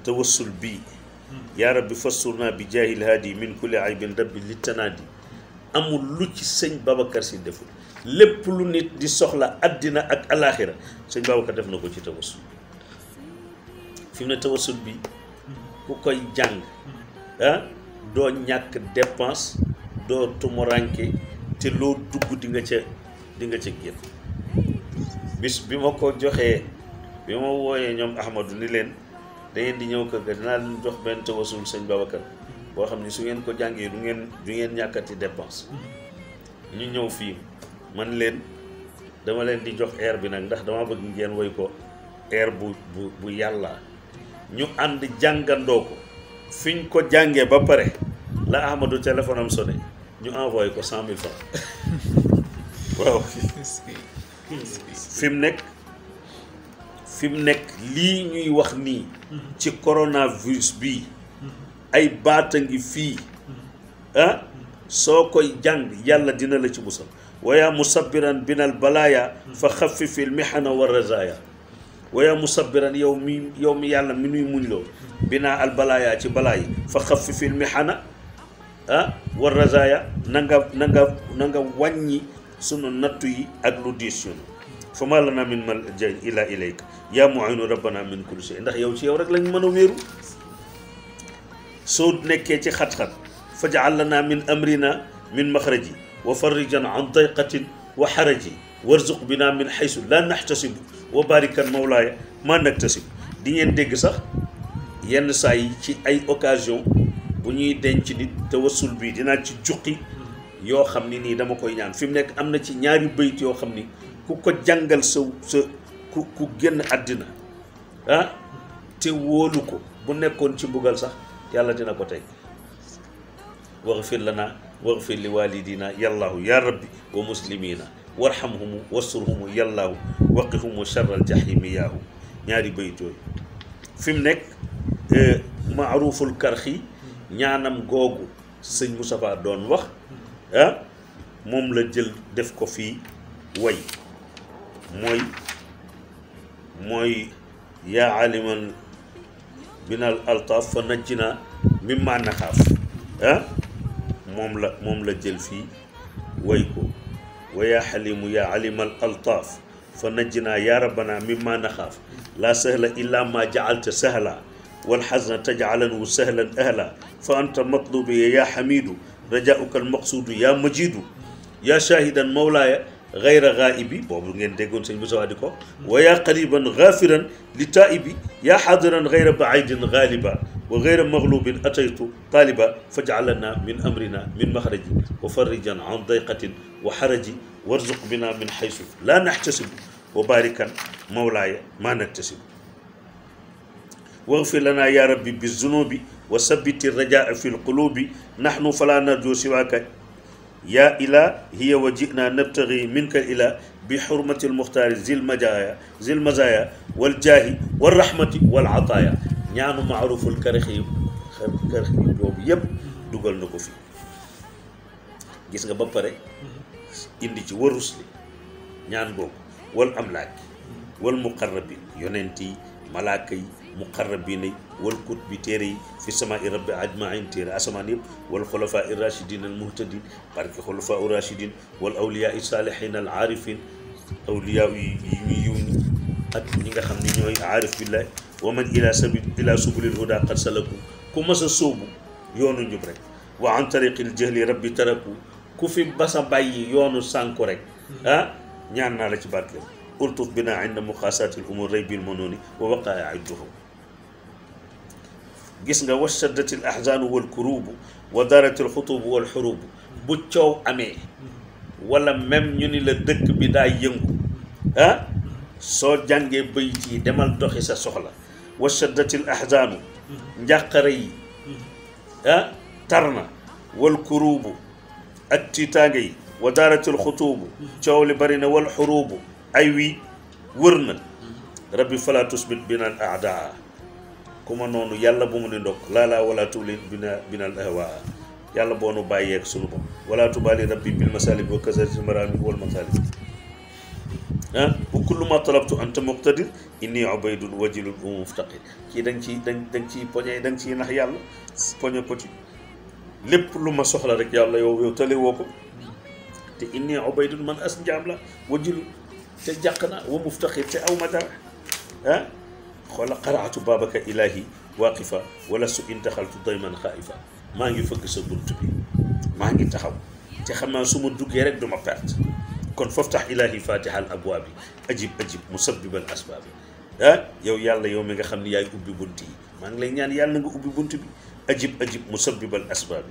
tawassul bii yaa rabbi fassurna bi jaahil haadi min kulli aybin rabbi li tanaadi amul lu ci sëñ Babacar si deful lépp lu nit di soxla àddina ak alaaxira sëñ Babacar def na ko ci tawassul fi mu ne tawassul bi ku koy jàng ah doo ñàkk dépense doo tumuranke te loo dugg di nga ca di nga ca génn bis bi ma ko joxee bi ma wooyee ñoom Ahmadou ni leen da ngeen di ñëw kër ga dinaa leen jox benn tawasul sëñ Babacar boo xam ne su ngeen ko jàngee du ngeen du ngeen ñàkkati dépense ñu ñëw fii man leen dama leen di jox air bi nag ndax dama bëgg ngeen woy ko air bu bu bu yàlla ñu ànd jàngandoo ko fiñ ko jàngee ba pare la Ahmadou téléphone am sonné ñu envoyé ko cent mille francs waaw fi mu nekk fi mu nekk lii ñuy wax nii ci coronavirus bii ay baata ngi fii ah soo koy jàng yàlla dina la ci musal waya musabbiran binal balaaya fa xafifil mihana wa razaya waya musabbiran yow mi yow mi yàlla mi nuy muñ loo binaa al balaaya ci balaa yi fa xafifil mihana ah wa razaya na nga na nga na nga wàññi sunu nattu yi ak lu diis yunu fa ma lana min malja ila ilayka yaa mu'inu rabbana min kulli shay ndax yow ci yow rek lañ mën a wéeru soo nekkee ci xat-xat faj'al lana min amrina min maxraji wa farrijan an dayqatin wa xaraji warzuq bina min xaysu la naxtasibu wa barikan mawlaaya ma naktasib di ngeen dégg sax yenn saa yi ci ay occasion bu ñuy denc nit tawassul bi dinaa ci juqi yoo xam ni nii dama koy ñaan fi mu nekk am na ci ñaari bayt yoo xam ni ku ko jàngal sa sa ku ku génn àddina ah te wóolu ko bu nekkoon ci mbugal sax yàlla dina ko teg waxfir lana waxfir li walidina yallahu ya rabbi wa muslimina warhamhumu wasturhumu yallahu waqihumu charral jahimi yaahu ñaari bayt yooyu fi mu nekk maaruful karxi ñaanam googu sëñ Moustapha doon wax ah moom la jël def ko fii way mooy mooy yaa aliman binal altaaf fa najjina mimma naxaaf ah moom la moom la jël fii way ko wa yaa xalimu yaa alimal altaaf fa najjina yaa rabbana mimma naxaaf laa sahla illa ma jacalta sahla walxasna tajcalanhu sahlan ahla fa anta matlubi yaa xamidu rajauka almaqsuudu yaa majidu yaa shaahidan mawlaaya gayra gaa'ibi boobu ngeen déggoon sëñ Moussa di ko wa yaa qariban gaafiran li taa'ibi yaa xaadiran gayra baidin gaaliba wa gayra maglubin ataytu taaliba fajcalana min amrina min maxraji wa farrijan an dayqatin wa xaraji warzuq bina min xaysu laa naxtasibu wa baarikan mawlaaya maa naktasibu واغفر لنا يا ربي بالذنوب وثبت الرجاء في القلوب نحن فلا نرجو سواك يا إله هي وجئنا نبتغي منك الإله بحرمة المختار ذي المجايا ذي المزايا والجاه والرحمة والعطايا ñaanu maaruful karixi karixi boobu yëpp dugal na ko fi gis nga ba pare indi ci warus li ñaan boobu wal amlaaki wal muqarrabin yonent yi malaaka yi muqarrabina yi wal kut bi téere yi fi sama i rabbi ajmain téere asamaan yëpp wal xulafa i rachidin al muhtadin barke xulafa u rachidin wal awliya i saalihin al aarifin awliya yi ñu yiw ñi ak ñi nga xam ne ñooy aarif billahi wa man ila sabil ila subulil huda qad salaku ku mas a sóobu yoonu njub rek wa an tariqil jahli rabbi taraku ku fi basa bàyyi yoonu sànku rek ah ñaan naa la ci barkeel ultuf bina inda muqaasati l umur raybil manuni wa waqaa idduhum gis nga washaddati l ahzaanu wal kurubu wa darati l xutubu wal xurubu bu coow amee wala même ñu ni la dëkk bi daa yëngu ah soo jàngee bayit yi demal doxi sa soxla washaddati l ahzaanu njàqare yi ah tar na wal kurubu ak tiitaange yi wa darati l xutubu coow li bari na wal xurubu ay wi wër na rabbi fala tusbit bina al aadaa ku ma noonu yàlla bu mu ni ndokk laalaa wala tuulin bina bina al ahwaa yàlla boo nu bàyyeeg sunu bopp wala tubaali rabbi bil masalib wa kasarati marami wal masalib ah bu kullu ma talabtu anta muqtadir inni ubaydun wajilun wa muftaqir kii da nga ciy da da nga ciy poñe da nga ciy nax yàlla poñe ko ci lépp lu ma soxla rek yàlla yow yow tale woo ko te inni ubaydun man as njaam la wajilun te jàq na wa muftaqir te aw ma dara ah xoola qaraatu baabaka ilahi waqifa wala su intaxaltu dayman xaifa maa ngi fëgg sa bunt bi maa ngi taxaw te xam naa su ma duggee rek du ma perte kon faftax ilahi fatiha al abwaabi ajib ajib musabbibal asbaabi ah yow yàlla yow mi nga xam ne yaay ubbi bunt yi maa ngi lay ñaan yàlla nga ubbi bunt bi ajib ajib musabbibal asbaabi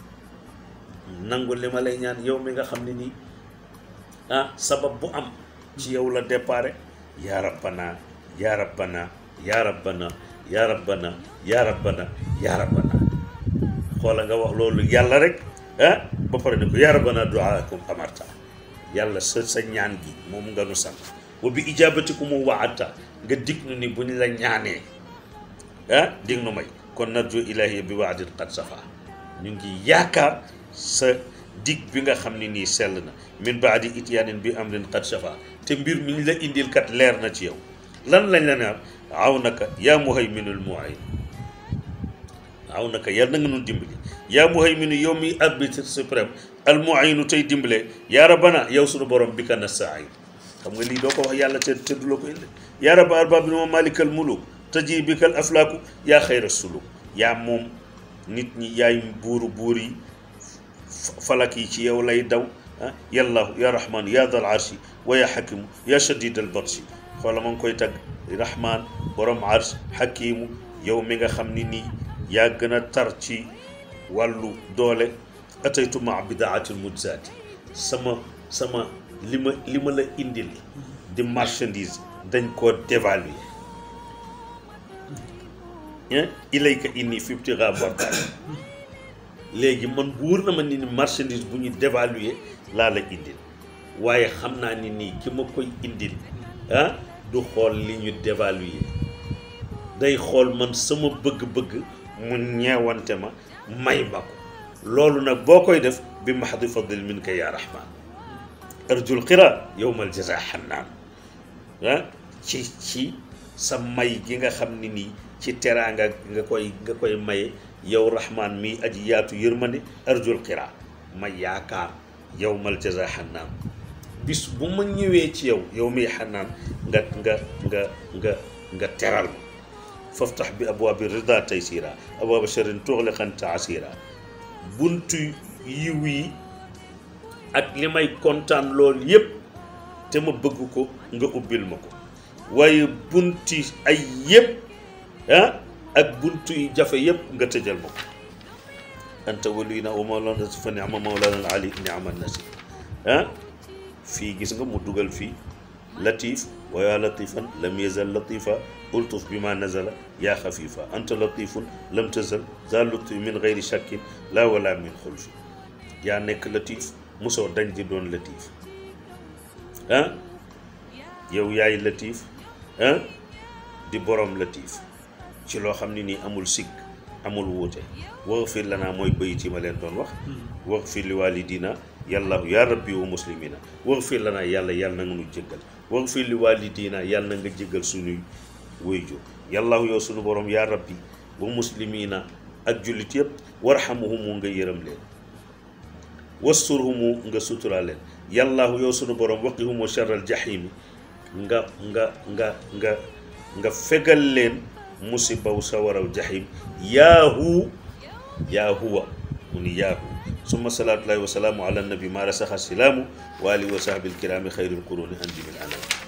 nangu li ma lay ñaan yow mi nga xam ne nii ah sabab bu am ci yow la déparé yaa rabbana yaa rabbana yaa rabbana yaa rabbana yaa rabbana yaa rabbana xoola nga wax loolu yàlla rek ah ba pare ne ko yaa rabbana duaakum amarta yàlla sa sa ñaan gi moom nga nu sant wa bi ijabatikum waata nga dig nu ni bu ñu la ñaanee ah dig nu may kon narju ilahi bi waadin qad safa ñu ngi yaakaar sa dig bi nga xam ne nii sell na min baadi ityaanin bi amrin qad safa te mbir mi ñu la indil kat leer na ci yow lan lañ la naan aw naka yaa muhayminul muayin aw naka yal na nga nun dimbali yaa muhayminu yow mi arbitre suprême al muayinu tey dimbale yaa rabbana yow sunu borom bi ka nastain xam nga lii doo ko wax yàlla te te du la ko indi yaa rabba arbab bi ma malikal muluk taji bikal aflaaku yaa xayra suluk yaa moom nit ñi yaay buuru buur yi falak yi ci yow lay daw ah yallaahu yaa rahmaan yaa dal arshi wa yaa xakimu yaa shadid al batshi xoola ma ngi koy tagg rahmaan borom arsh xakimu yow mi nga xam ni nii yaa gën a tar ci wàllu doole ataytu ma bidaatil mujzaati sama sama li ma li ma la indil di marchandise dañ koo dévaluer ilayka inni fi ibtigaa bortaal léegi man wóor na ma ni ni marchandise bu ñu dévaluer laa la indil waaye xam naa ni nii ki ma koy indil ah du xool li ñu dévaluer day xool man sama bëgg-bëgg mu ñeewante ma may ma ko loolu nag boo koy def bi mahdi fadl minka ya rahman arjul qira yowmal jaza xannaan ah ci ci sa may gi nga xam ne nii ci teraanga nga koy nga koy maye yow rahman mi aji yaatu yërmande arjul qira ma yaakaar yowmal jaza xannaan bis bu ma ñëwee ci yow yow miy xannaan nga nga nga nga nga teral ma faftax bi abwaabi rida taysira abwaaba sharin tuxliqan taasira buntu yiw yi ak li may kontaan lool yépp te ma bëgg ko nga ubbil ma ko waaye bunti ay yépp ah ak buntu yi jafe yépp nga tëjal ma ko anta waliyuna wa mawlana fa ni'ma mawlana al ali ni'ma nasir ah fii gis nga mu dugal fii latif wa yaa latifan lam yazal latifa ultuf bi ma nazala yaa xafifa anta latifun lam tazal za lutfi min gayri shakkin la wala min xulfi yaa nekk latif mosoo dañ di doon latif ah yow yaay latif ah di borom latif ci loo xam ne nii amul sikk amul wuute waxfir lanaa mooy bayit yi ma leen doon wax waxfir li walidina yàlla yaa rabbi wa muslimina waxfir lanaa yàlla yàlla na nga nu jéggal waxfir li walidina yàlla na nga jéggal suñuy wayjur yàlla yow suñu borom yaa rabbi wa muslimina ak jullit yëpp warxamuhumu nga yërëm leen wasturhumu nga sutura leen yàlla yow suñu borom waqihumu charral jahimi nga nga nga nga nga fegal leen musibaw sawaraw jahim yaahu yaahuwa mu ni yaahu summa salaatullahi wa salaamu ala nabi ma rasaxa silaamu wa alihi wa sahbi alkiraami xayril quruni anjimil anam